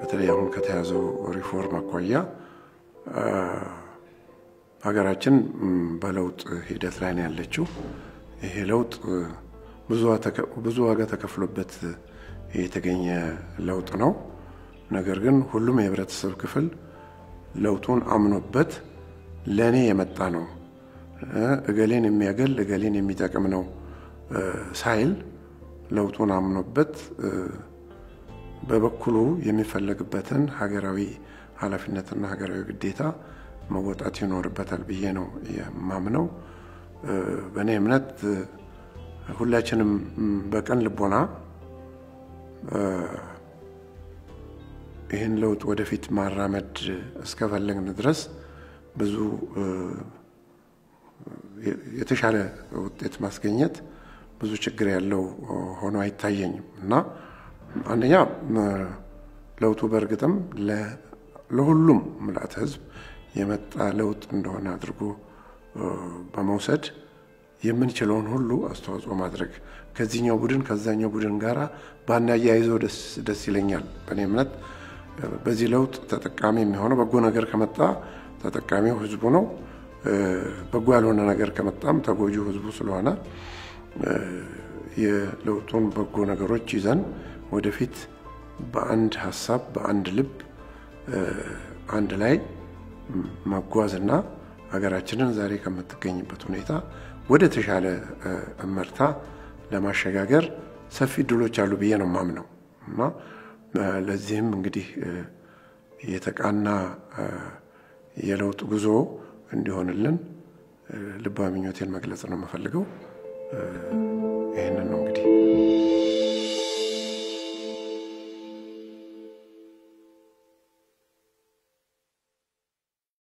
በተለይ አሁን ከተያዘው ሪፎርም አኳያ ሀገራችን በለውጥ ሂደት ላይ ነው ያለችው። ይሄ ለውጥ ብዙ ዋጋ ተከፍሎበት የተገኘ ለውጥ ነው። ነገር ግን ሁሉም የህብረተሰብ ክፍል ለውጡን አምኖበት ለእኔ የመጣ ነው፣ እገሌን የሚያገል እገሌን የሚጠቅም ነው ሳይል ለውጡን አምኖበት በበኩሉ የሚፈለግበትን ሀገራዊ ኃላፊነትና ሀገራዊ ግዴታ መወጣት ይኖርበታል ብዬ ነው የማምነው። በእኔ እምነት ሁላችንም በቀን ልቦና ይህን ለውጥ ወደፊት ማራመድ እስከፈለግን ድረስ ብዙ የተሻለ ውጤት ማስገኘት ብዙ ችግር ያለው ሆኖ አይታየኝም እና አንደኛ ለውጡ በእርግጥም ለሁሉም ምልአተ ህዝብ የመጣ ለውጥ እንደሆነ አድርጎ በመውሰድ የምንችለውን ሁሉ አስተዋጽኦ ማድረግ ከዚህኛው ቡድን ከዛኛው ቡድን ጋር ባናያይዘው ደስ ይለኛል። በእኔ እምነት በዚህ ለውጥ ተጠቃሚ የሚሆነው በጎ ነገር ከመጣ ተጠቃሚው ህዝቡ ነው። በጎ ያልሆነ ነገር ከመጣም ተጎጂው ህዝቡ ስለሆነ የለውጡን በጎ ነገሮች ይዘን ወደፊት በአንድ ሀሳብ በአንድ ልብ አንድ ላይ መጓዝና ሀገራችንን ዛሬ ከምትገኝበት ሁኔታ ወደ ተሻለ እመርታ ለማሸጋገር ሰፊ እድሎች አሉ ብዬ ነው የማምነው እና ለዚህም እንግዲህ የተቃና የለውጥ ጉዞ እንዲሆንልን ልባዊ ምኞቴን መግለጽ ነው የምፈልገው። ይህንን ነው